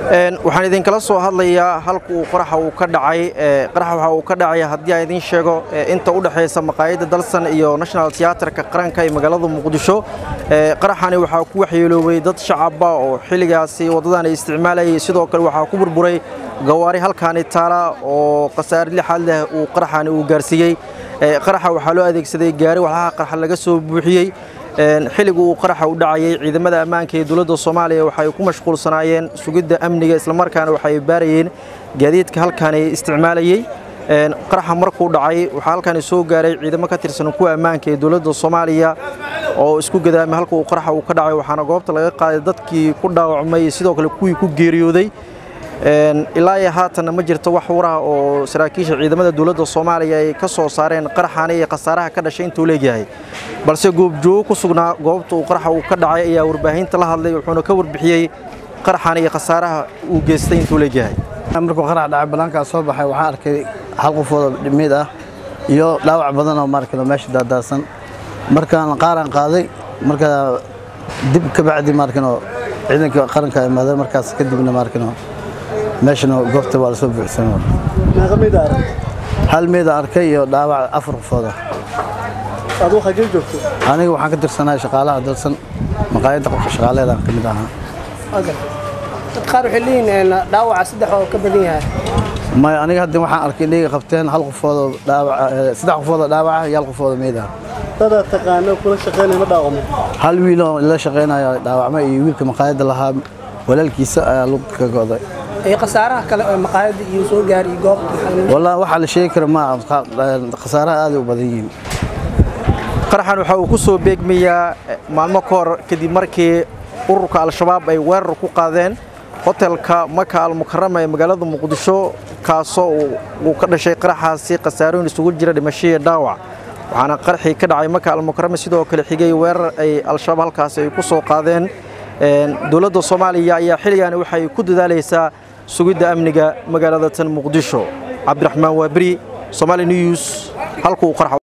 waxaan idinkala soo hadlayaa halka uu qaraxa uu ka dhacay qaraxa waxa uu ka dhacaya haddii aan idiin sheego inta u dhexaysa maqaayadda dalsan iyo national tiyaatarka qaranka ee magaalada muqdisho qaraxani waxaa ku waxyeeloobay dad shacaba oo xilligaasi waddadan ay isticmaalayay sidoo kale waxaa ku burburay gawaari halkaani taala oo khasaare lixaad leh uu qaraxani uu gaarsiiyey qaraxa waxaa loo adeegsaday gaari walxaha qarxa laga soo buuxiyey xilliga uu qaraxa u dhacayay ciidamada ammaanka ee dowladda soomaaliya waxay ku mashquulsanaayeen sugidda amniga islamarkaana waxay baarayeen gaadiidka halkaani isticmaalayey qaraxa markuu dhacay waxaa halkaani soo gaaray ciidamo ka tirsan kuwa ammaanka ee dowladda soomaaliya oo isku gadaamay halka uu qaraxa uu ka dhacay waxaana goobta laga qaaday dadkii ku dhaawacmay sidoo kale kuwii ku geeriyooday ilaa iyo haatanna ma jirto wax waraha oo saraakiisha ciidamada dowladda soomaaliya ay ka soo saareen qaraxaani iyo khasaaraha ka dhashay intuu leegyahay balse goobjoogo ku sugnaa goobta uu qaraxa uu ka dhacay ayaa warbaahinta la hadlay wuxuuna ka warbixiyey qaraxaani iyo khasaaraha uu geystay intuu leegyahay markuu qarax dhacay bannaankaa soo baxay waxaan arkay hal qofooda dhimid ah iyo dhaawac badan oo maarkano meesha daadaadsan markaan qaaraan qaaday markaa dib ka bacdi maarkano ciidanka qaranka imaadeen markaas kadibna maarkano meeshana goobta waa lasoo buuxsan hal meeda arkay iyo dhaawac afar qofooda aduu xagee joogto aniga waxaan ka tirsanahay shaqaalaha dalsan maqaayadda qofka shaqaaleedaan ka mid ahaa dad qaar waxay leeyihiin dhaawaca saddex oo ka badan yahay maya aniga hadda waxaan arkay inay qabteen hal qofooda dhaawac saddex qofooda dhaawaca iyo hal qofooda meed ah dadaa taqaano kula shaqaynaya ma dhaawamo hal wiil oo la shaqaynaya dhaawacma iyo wiilka maqaayadda lahaa walaalkiisa ayaa lug ka go'day iyo khasaaraha kale oo maqaayadda iyo soo gaar iyo goobta wallaahi waxaa la sheegi kara ma khasaaraha aaday u badan yihiin qaraxan waxa uu ku soo beegmayaa maalmo ka hor kadib markii ururka al-shabaab ay weerar ku qaadeen hotelka maka almukarama ee magaalada muqdisho kaasoo uu ka dhashay qaraxaasi khasaarooyin isugu jira dhimasho iyo dhaawac waxaana qaraxii ka dhacay maka almukarama sidoo kale xigay weerar ay al-shabaab halkaasi ay ku soo qaadeen dowladda soomaaliya ayaa xilligaani waxay ku dadaalaysaa sugidda amniga magaalada tan muqdisho cabdiraxmaan waaberi somaali news halkuu qarax